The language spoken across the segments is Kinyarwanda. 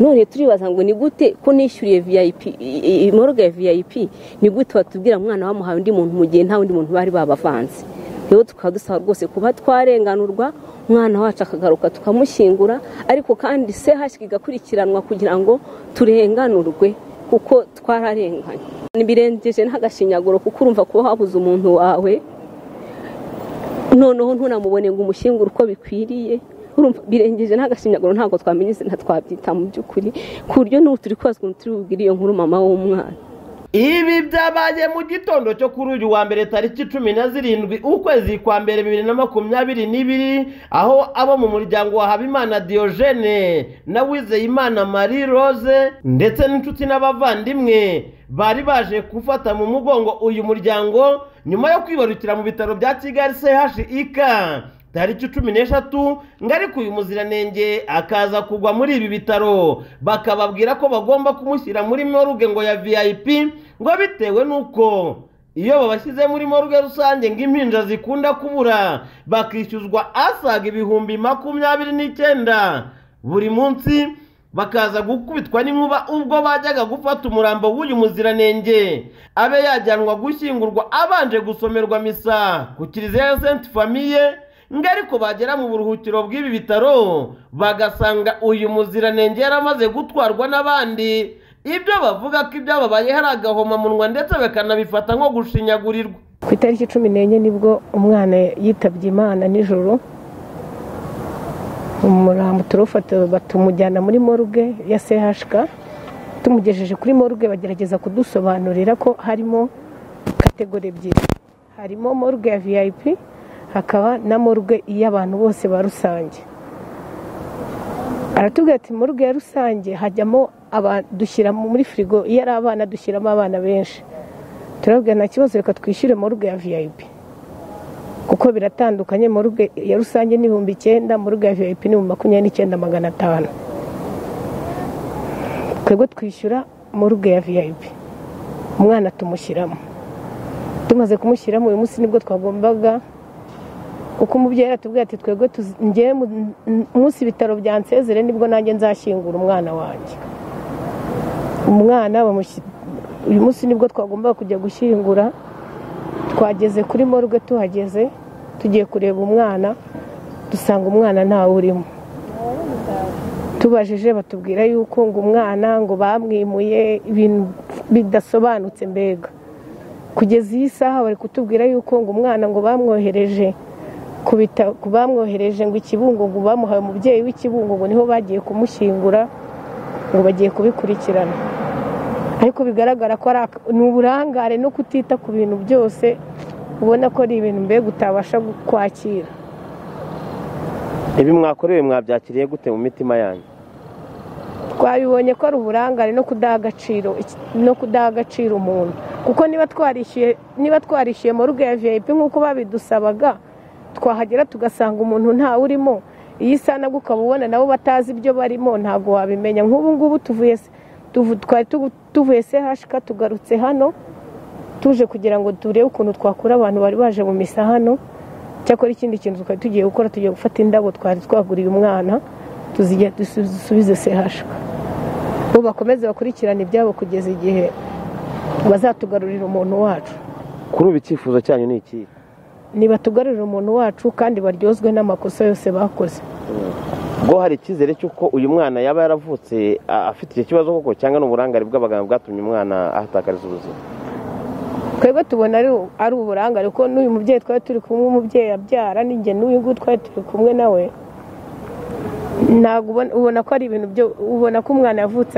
none turibaza ngo ni gute ko nishyuriye viyayipi moroga ya viyayipi ni gute watubwira mwana bamuhaye undi muntu mu gihe nta wundi muntu bari babavanze rero tukaba dusaba rwose kuba twarenganurwa umwana wacu akagaruka tukamushyingura ariko kandi se hashyirwa igakurikiranwa kugira ngo turenganurwe kuko twararenganye ntibirengeje ntagashinyaguro kuko urumva kuba wabuze umuntu wawe noneho ntunamubone ngo umushyingure uko bikwiriye birengeje ntagashinyaguro ntabwo twamenya izina twabyita mu by'ukuri ku buryo n'ubu turi kubaza ukuntu turi bubwire iyo nkuru mama w'umwana ibi byabaye mu gitondo cyo kuri uyu wa mbere tariki cumi na zirindwi ukwezi kwa mbere bibiri na makumyabiri n'ibiri aho abo mu muryango wa habimana diyojene na wizeyimana marie rose ndetse n'inshuti n'abavandimwe bari baje gufata mu mugongo uyu muryango nyuma yo kwibarukira mu bitaro bya kigali chik tariki cumi n'eshatu ariko uyu muziranenge akaza kugwa muri ibi bitaro bakababwira ko bagomba kumushyira muri moruge ngo ya vip ngo bitewe n'uko iyo babashyize muri moruge rusange ngo impinja zikunda kubura bakishyuzwa asaga ibihumbi makumyabiri n'icyenda buri munsi bakaza gukubitwa n'inkuba ubwo bajyaga gufata umurambo w'uyu muziranenge abe yajyanwa gushyingurwa abanje gusomerwa misa ku kiliziya ya senti famiye ngo ariko bagera mu buruhukiro bw'ibi bitaro bagasanga uyu muziranenge yaramaze gutwarwa n'abandi ibyo bavuga ko ibyababaye hari agahomamunwa ndetse bakanabifata nko gushinyagurirwa ku itariki cumi n'enye nibwo umwana yitabye imana nijoro umurambo turufata batumujyana muri moruge ya chk tumugejeje kuri moruge bagerageza kudusobanurira ko harimo kategori ebyiri harimo moruge ya vip hakaba na moruge iy'abantu bose ba rusange aratubwira ati moruge ya rusange hajyamo dushyira muri firigo iyo ari abana dushyiramo abana benshi turabwira nta kibazo reka twishyure moruge ya vip kuko biratandukanye moruge ya rusange ni ibihumbi icyenda moruge ya vip ni ibihumbi makumyabiri n'icyenda magana atanu twebwe twishyura moruge ya vip umwana tumushyiramo tumaze kumushyiramo uyu munsi nibwo twagombaga uko umubyeyi atubwira ati twebwe ngewe munsi ibitaro bya nsezere nibwo nanjye nzashyingura umwana wanjye umwana uyu munsi nibwo twagombaga kujya gushyingura twageze kuri moruge tuhageze tugiye kureba umwana dusanga umwana ntawe urimo tubajije batubwira yuko ngo umwana ngo bamwimuye ibintu bidasobanutse mbega kugeza iyi saha bari kutubwira yuko ngo umwana ngo bamwohereje ku bamwohereje ngo ikibungungu bamuhaye umubyeyi w'ikibungungu niho bagiye kumushyingura ngo bagiye kubikurikirana ariko bigaragara ko ni uburangare no kutita ku bintu byose ubona ko ari ibintu mbega utabasha kwakira ibi mwakorewe mwabyakiriye gute mu mitima yanyu twabibonye ko ari uburangare no kudaha agaciro no kudaha agaciro umuntu kuko niba twarishyuye niba twarishyuye moruge ya vip nk'uko babidusabaga twahagera tugasanga umuntu ntawe urimo iyi sana ukaba ubona nabo batazi ibyo barimo ntabwo wabimenya nk'ubu ngubu tuvuye twari tuvuye se hashika tugarutse hano tuje kugira ngo turebe ukuntu twakura abantu bari baje mu misa hano cyakora ikindi kintu twari tugiye gukora tugiye gufata indabo twari twaguriye umwana tuzigera dusubize se hashika ubu bakomeze bakurikirane ibyabo kugeza igihe bazatugarurira umuntu wacu kuri ubu icyifuzo cyanyu ni ikihe ntibatugarurire umuntu wacu kandi baryozwe n'amakosa yose bakoze ubwo hari icyizere cy'uko uyu mwana yaba yaravutse afite icyo kibazo koko cyangwa ni uburangare bw'abaganga bwatumye umwana ahatakariza ubuzima twebwe tubona ari uburangare kuko n'uyu mubyeyi twari turi kumwe umubyeyi abyara n'inge n'uyu nguyu twari turi kumwe nawe ntabwo ubona ko ari ibintu byo ubona ko umwana yavutse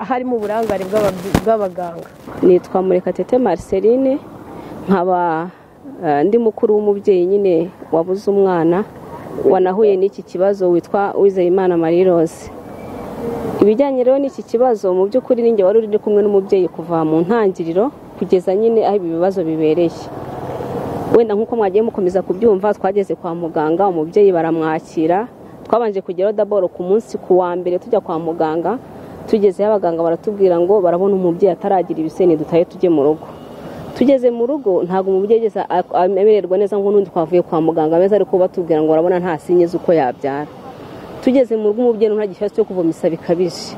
harimo uburangare bw'abaganga nitwa murekatete marceline nkaba ndi mukuru w'umubyeyi nyine wabuze umwana wanahuye n'iki kibazo witwa wizeyimana marie rose ibijyanye rero n'iki kibazo mu by'ukuri ninjye wari uri kumwe n'umubyeyi kuva mu ntangiriro kugeza nyine aho ibi bibazo bibereye wenda nk'uko mwagiye mukomeza kubyumva twageze kwa muganga umubyeyi baramwakira twabanje kugeraho daboro ku munsi ku wa mbere tujya kwa muganga tugezeho abaganga baratubwira ngo barabona umubyeyi ataragira ibiseni dutahe tujye mu rugo tugeze mu rugo ntabwo umubyeyi ageze amererwa neza nk'undi twavuye kwa muganga ameze ariko batubwira ngo urabona nta sinye z'uko yabyara tugeze mu rugo umubyeyi nta gishyashya cyo kuvomesa bikabije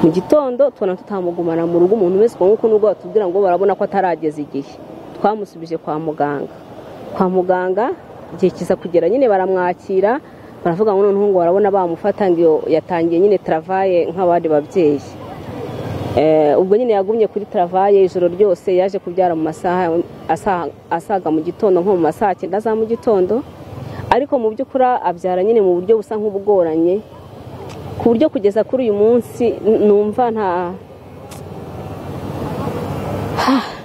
mu gitondo tubona tutamugumana mu rugo umuntu wese nk'uko n'ubwo batubwira ngo barabona ko atarageza igihe twamusubije kwa muganga kwa muganga igihe kiza kugera nyine baramwakira baravuga ngo noneho ngo barabona bamufata ngo yatangiye nyine taravaye nk'abandi babyeyi ubwo nyine yagumye kuri taravaye ijoro ryose yaje kubyara mu masaha asaga mu gitondo nko mu masaha cyenda za mu gitondo ariko mu by'ukuri abyara nyine mu buryo busa nk'ubugoranye ku buryo kugeza kuri uyu munsi numva nta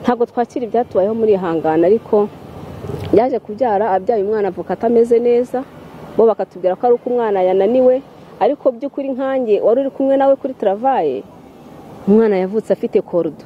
ntabwo twakira ibyatubayeho muri ihangana ariko yaje kubyara abyaye umwana avuka atameze neza bo bakatubwira ko ari uko umwana yananiwe ariko by'ukuri nkange wari uri kumwe nawe kuri taravaye umwana yavutse afite korudo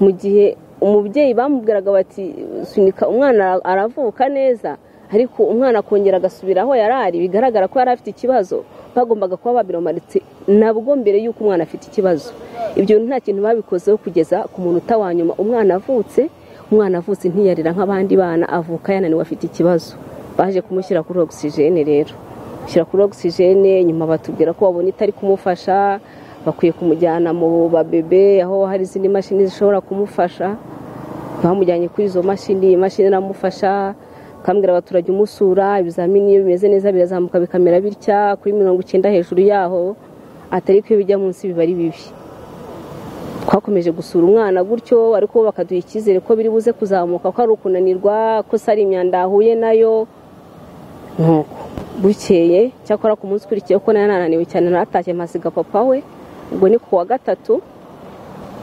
mu gihe umubyeyi bamubwiraga bati sunika umwana aravuka neza ariko umwana akongera agasubira aho yari ari bigaragara ko yari afite ikibazo bagombaga kuba babiromanitse nabwo mbere y'uko umwana afite ikibazo ibyo nta kintu babikozeho kugeza ku munota wa nyuma umwana avutse umwana avutse ntiyarira nk'abandi bana avuka yananiwe afite ikibazo baje kumushyira kuri ogisijene rero gushyira kuri ogisijene nyuma batubwira ko babona itari kumufasha bakwiye kumujyana mu babebe aho hari izindi mashini zishobora kumufasha bamujyanye kuri izo mashini imashini iramufasha bakambwira abaturage umusura ibizamini iyo bimeze neza birazamuka bikamera bitya kuri mirongo icyenda hejuru yaho atari ko bijya munsi biba ari bibi twakomeje gusura umwana gutyo ariko bakaduha icyizere ko biri buze kuzamuka ko ari ukunanirwa ko se ari imyanda ahuye nayo nuko bukeye cyakora ku munsi ukurikiye ko nayo nananiwe cyane natashye masiga papa we ubwo ni ku wa gatatu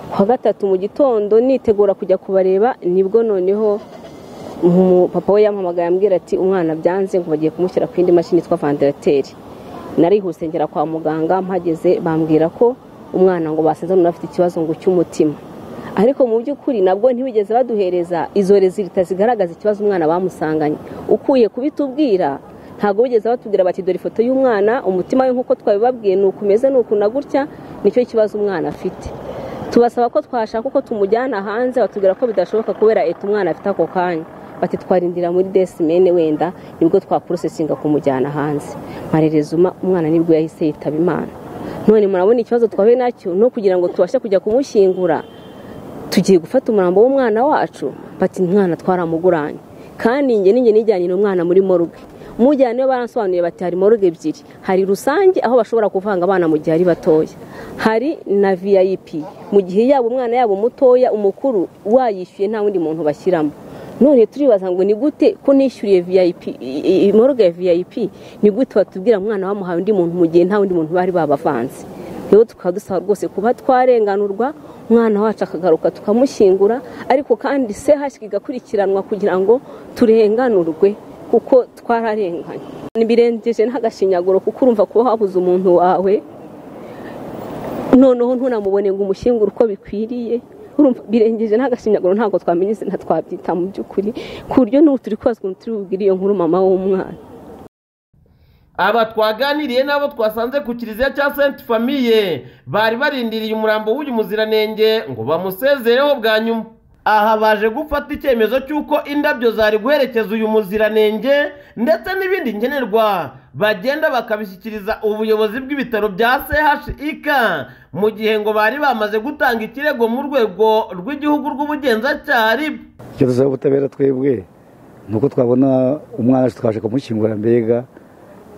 ku wa gatatu mu gitondo nitegura kujya kubareba nibwo noneho papa we yampamagaye ambwira ati umwana byanze ngo bagiye kumushyira ku yindi mashini yitwa vandarateri narihuse ngera kwa muganga mpageze bambwira ko umwana ngo basenze none afite ikibazo ngo cy'umutima ariko mu by'ukuri nabwo ntibigeze baduhereza izo rezilita zigaragaza ikibazo umwana bamusanganye ukuye kubitubwira ntabwo bigeze batubwira bati dore ifoto y'umwana umutima we nk'uko twabibabwiye ni uku umeze ni uku na gutya nicyo kibazo umwana afite tubasaba ko twashaka uko tumujyana hanze batubwira ko bidashoboka kubera leta umwana afite ako kanya bati twarindira muri desimene wenda nibwo twakurusesinga kumujyana hanze marerezuma umwana nibwo yahise yitaba imana none murabona ikibazo twahuye nacyo no kugira ngo tubashe kujya kumushyingura tugiye gufata umurambo w'umwana wacu bati umwana twaramuguranye kandi inge n'inge nijyanye umwana muri moruge mujyana iyo baransobanuriye bati hari moruge ebyiri hari rusange aho bashobora kuvanga abana mu gihe ari batoya hari na vip mu gihe yaba umwana yaba umutoya umukuru wayishyuye nta wundi muntu bashyiramo none turibaza ngo ni gute ko nishyuriye moruge ya vip ni gute batubwira umwana bamuhaye undi muntu mu gihe nta wundi muntu bari babavanze rero tukaba dusaba rwose kuba twarenganurwa umwana wacu akagaruka tukamushyingura ariko kandi se hashyirwa igakurikiranwa kugira ngo turenganurwe kuko twararenganye birengeje n'agashinyaguro kuko urumva kuba wabuze umuntu wawe noneho ntunamubone ngo umushyingure uko bikwiriye birengeje n'agashinyaguro ntabwo twamenya izina twabyita mu by'ukuri ku buryo n'ubu turi kubazwa turi bubwire iyo nkuru mama w'umwana aba twaganiriye n'abo twasanze ku kiliziya cya senti famiye bari barindiriye umurambo w'uyu muziranenge ngo bamusezereho bwa nyuma aha baje gufata icyemezo cy'uko indabyo zari guherekeza uyu muziranenge ndetse n'ibindi nkenerwa bagenda bakabishyikiriza ubuyobozi bw'ibitaro bya chik mu gihe ngo bari bamaze gutanga ikirego mu rwego rw'igihugu rw'ubugenzacyaha ribu icyo ubutabera twebwe ni uko twabona umwana wacu twaje kumushyingura mbega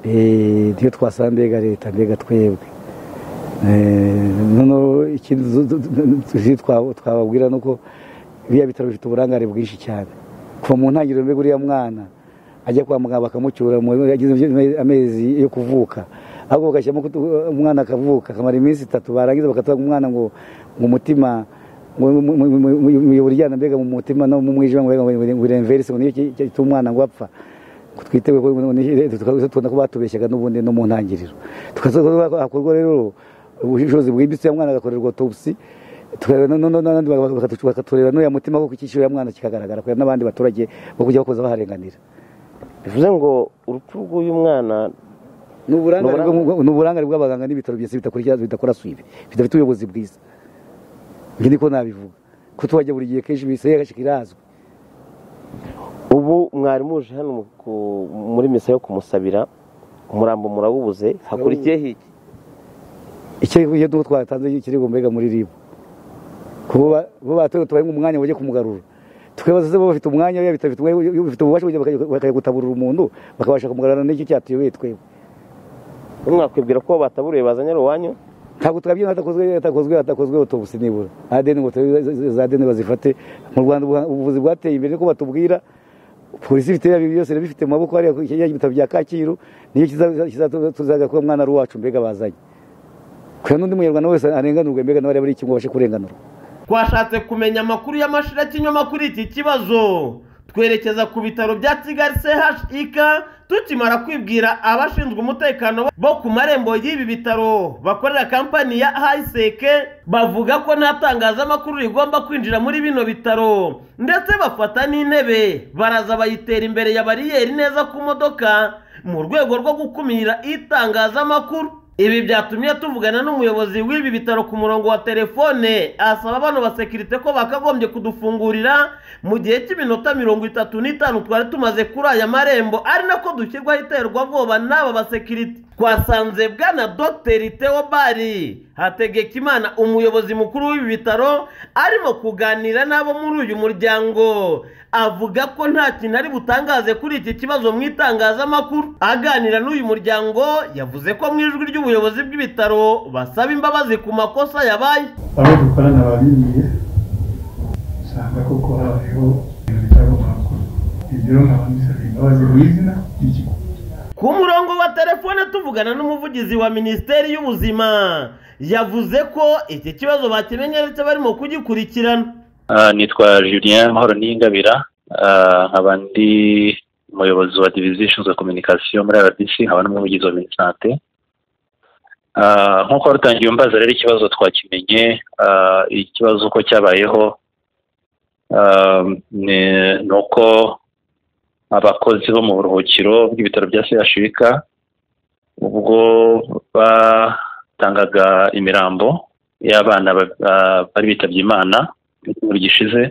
niyo twasanga mbega leta mbega twebwe noneho ikindi twababwira ni uko biriya bitaro bifite uburangare bwinshi cyane kuva mu ntangiriro mbega uriya mwana ajya kwa muganga bakamucyura amezi yo kuvuka ahubwo bagashyiramo umwana akavuka akamara iminsi itatu barangiza bakatanga umwana ngo mu mutima uryana mbega mu mutima no mu mwijima ngo iremverise ngo niyo gituma umwana ngo apfa twiteguye tubona ko batubeshyaga n'ubundi no mu ntangiriro hakorwa rero ubushobozi bwimbitse umwana agakorerwa autopsy bakatureba n'uriya mutima kuko icyiciro ya mwana kikagaragara kubera n'abandi baturage bo kujya bakoza baharenganira bivuze ngo urupfu rw'uyu mwana ni uburangare bw'abaganga n'ibitaro byose bidakora suive bidafite ubuyobozi bwiza ibyo niko nabivuga ko tuhajya buri gihe kenshi misa yagashyika irazwi ubu mwarimu uje hano muri misa yo kumusabira umurambo murawubuze hakurikiyeho iki icyo duhu twatanze ikirego mbega muri ribu kuba baturage tubaye umwanya wajya kumugarura tukibaza se baba bafite umwanya biba bidafite umwanya iyo bifite ububasha bujya bakajya- bakajya gutaburura umuntu bakabasha kumugarura n'icyo cyatuyoboye twebwe mwakwibwira ko bataburiye bazanye uwanyu ntabwo twabyina hatakozwe hatakozwe hatakozwe otobuse nibura adeni ngo tube- za deni bazifate mu rwanda ubu- ubuvuzi bwateye imbere niko batubwira polisi ifite ibi byose bifite mu maboko hariya ku- hariya ibitaro bya kacyiru niyo kizatuzaga kuba mwana ari uwacu mbega bazanye kugira n'undi munyarwanda wese arenganurwe mbega nawe arebe ari iki ngo abashe kurenganurwa twashatse kumenya amakuru y'amashirakinyoma kuri iki kibazo twerekeza ku bitaro bya kigali chik tukimara kwibwira abashinzwe umutekano bo ku marembo y'ibi bitaro bakorera kampani ya hayiseke bavuga ko nta tangazamakuru rigomba kwinjira muri bino bitaro ndetse bafata n'intebe baraza bayitera imbere ya bariyeri neza ku modoka mu rwego rwo gukumira itangazamakuru ibi byatumye tuvugana n'umuyobozi w'ibi bitaro ku murongo wa telefone asaba abantu ba sekirite ko bakagombye kudufungurira mu gihe cy'iminota mirongo itatu n'itanu twari tumaze kuri aya marembo ari nako dushyirwaho iterwabwoba n'aba basekirite twasanze bwana dogiteri theo bari hategekimana umuyobozi mukuru w'ibi bitaro arimo kuganira n'abo muri uyu muryango avuga ko nta kintu ari butangaze kuri iki kibazo mu itangazamakuru aganira n'uyu muryango yavuze ko mu ijwi ry'ubuyobozi bw'ibitaro basaba imbabazi ku makosa yabaye aho dukorana ababiriye usanga koko habayeho ibintu bitagomba gukorwa ibyo rero nkaba nisabye imbabazi mu izina ry'ikigo ku murongo wa telefone tuvugana n'umuvugizi wa minisiteri y'ubuzima yavuze ko iki kibazo bakimenye ndetse barimo kugikurikirana Ah, nitwa julien mahoro niyingabira Ah, nkaba ndi umuyobozi wa diviziyo ishinzwe communication muri rbc nkaba n'umuvugizi wa minisante Ah, nk'uko rutangiye umbaza rero ikibazo twakimenye ah, ikibazo uko cyabayeho ah, ni- ni uko abakozi bo mu buruhukiro bw'ibitaro bya sehashirika ubwo batangaga imirambo y'abana ba- ah, bari bitabye imana icyumweru gishize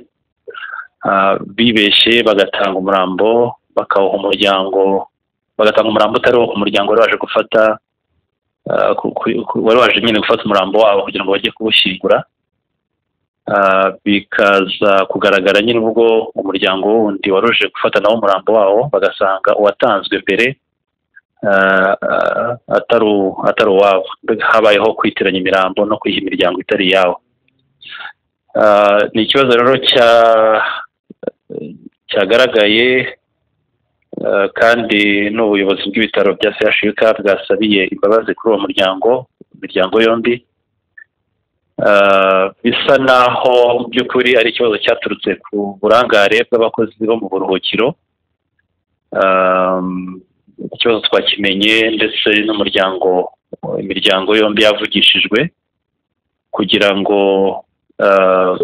ah, bibeshye bagatanga umurambo bakawuha umuryango bagatanga umurambo utari uwo umuryango wari waje gufata ah, ku- ku- ku- wari waje nyine gufata umurambo wabo kugira ngo bajye kuwushyingura Ah, bikaza kugaragara nyine ubwo umuryango wundi wari uje gufata nawo umurambo wawo bagasanga uwatanzwe mbere ah, ah, atari uw- atari uwabo Mbega habayeho kwitiranya imirambo no kwiha imiryango itari iyawo Ah, ni ikibazo rero cya cyagaragaye ah, kandi n'ubuyobozi bw'ibitaro bya CHUK bwasabiye imbabazi kuri uwo muryango imiryango yombi Ah, bisa naho mu by'ukuri ari ikibazo cyaturutse ku burangare bw'abakozi bo mu buruhukiro Ah, ikibazo twakimenye ndetse n'umuryango imiryango yombi yavugishijwe kugira ngo ah,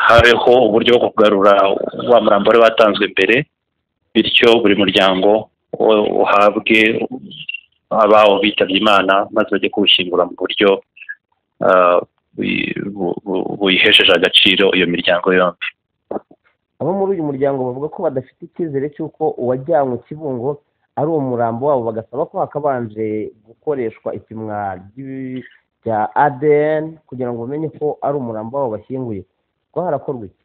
habeho uburyo bwo kugarura wa murambo wari watanzwe mbere bityo buri muryango wo- uhabwe abawo bitabye imana maze bajye kuwushyingura mu buryo ah, bui- bu- bu- buyihesheje agaciro iyo miryango yombi abo muri uyu muryango bavuga ko badafite icyizere cy'uko uwajyanwe kibungo ari uwo murambo wabo bagasaba ko hakabanje gukoreshwa ipimwa ry'i- rya adn kugira ngo bamenye ko ari umurambo wabo bashyinguye kuko harakorwa iki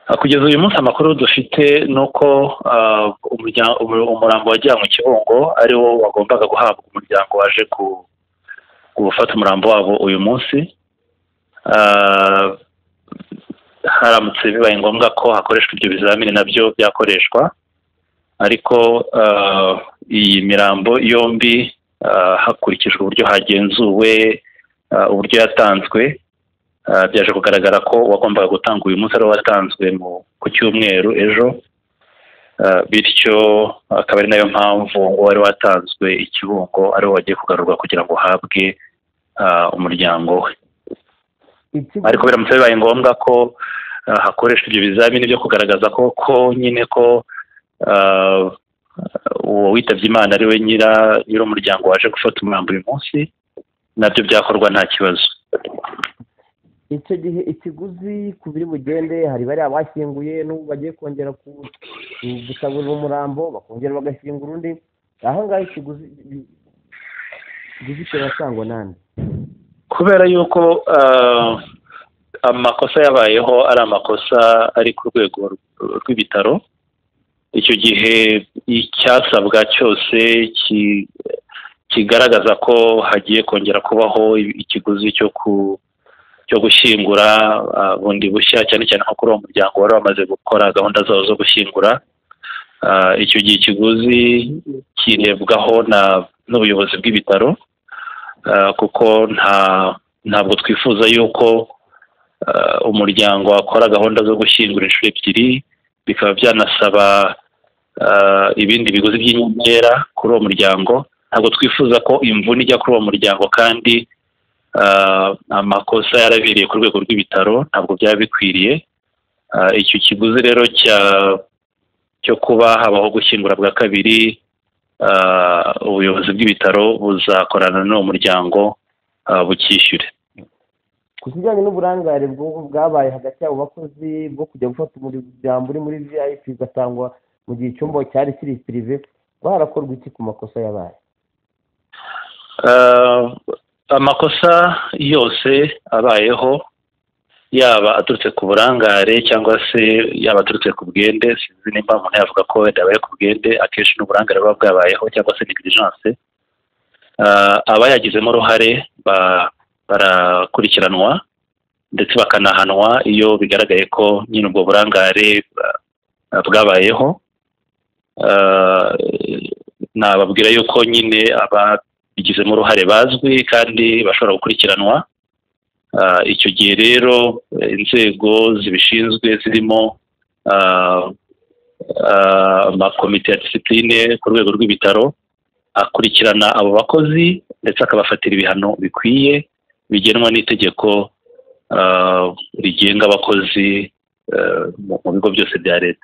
Ah, kugeza uyu munsi amakuru dufite ni uko ah, umurya- umu- umurambo wajyanwe kibungo ari wo wagombaga guhabwa umuryango waje ku- gufata umurambo wabo uyu munsi Ah, haramutse bibaye ngombwa ko hakoreshwa ibyo bizamini nabyo byakoreshwa ariko ah, iyi mirambo yombi ah, hakurikijwe uburyo hagenzuwe ah, uburyo yatanzwe Ah, byaje kugaragara ko wagombaga gutanga uyu munsi ari wo watanzwe mu ku cyumweru ejo Ah, bityo akaba ari nayo mpamvu uwari watanzwe ikibungo ari wo wagiye kugarurwa kugira ngo uhabwe ah, umuryango we ikigo ariko biramutse bibaye ngombwa ko ah, hakoreshwa ibyo bizamini byo kugaragaza ko ko nyine ko ah, uwo witabye imana ari we nyira nyir'umuryango waje gufata umurambo uyu munsi nabyo byakorwa nta kibazo icyo gihe ikiguzi ku biri bugende hari bariya bashyinguye n'ubu bagiye kongera gusagurira umurambo bakongera bagashyingura undi aho ngaho ikiguzi ikiguzi kirasangwa n'andi kubera yuko amakosa yabayeho ari amakosa ari ku rwego rw'ibitaro icyo gihe icyasabwa cyose kigaragaza ko hagiye kongera kubaho ikiguzi cyo ku cyo gushyingura bundi bushya cyane cyane nko kuri uwo muryango wari wamaze gukora gahunda zabo zo gushyingura icyo gihe ikiguzi kirebwaho n'ubuyobozi bw'ibitaro kuko nta ntabwo twifuza yuko umuryango wakora gahunda zo gushyingura inshuro ebyiri bikaba byanasaba ibindi biguzi by'inyongera kuri uwo muryango ntabwo twifuza ko imvune ijya kuri uwo muryango kandi amakosa yarabereye ku rwego rw'ibitaro ntabwo byaba bikwiriye icyo kiguzi rero cyo kuba habaho gushyingura bwa kabiri ubuyobozi bw'ibitaro buzakorana n'uwo muryango bukishyure ku kijyanye n'uburangare bwabaye hagati y'abo bakozi bwo kujya gufata umuryango uri muri vip ugatangwa mu gihe icyumba cyari kiri pirive harakorwa iki ku makosa yabaye amakosa yose abayeho yaba aturutse ku burangare cyangwa se yaba aturutse ku bwende sinzi nimba umuntu yavuga ko wenda yabaye ku bwende akenshi n'uburangare buba bwabayeho cyangwa se negirijanse abayagizemo uruhare barakurikiranwa ndetse bakanahanwa iyo bigaragaye ko nyine ubwo burangare bwabayeho nababwira yuko nyine ababigizemo uruhare bazwi kandi bashobora gukurikiranwa icyo gihe rero inzego zibishinzwe zirimo amakomite ya disipurine ku rwego rw'ibitaro akurikirana abo bakozi ndetse akabafatira ibihano bikwiye bigenwa n'itegeko rigenga abakozi mu bigo byose bya leta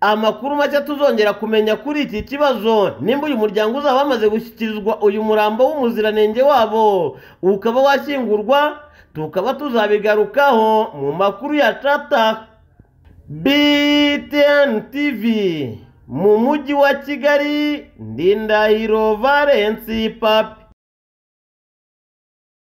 amakuru make tuzongera kumenya kuri iki kibazo nimba uyu muryango uzaba wamaze gushyikirizwa uyu murambo w'umuziranenge wabo ukaba washyingurwa tukaba tuzabigarukaho mu makuru ya tata btn tv mu mujyi wa kigali ndindahiro valensi papi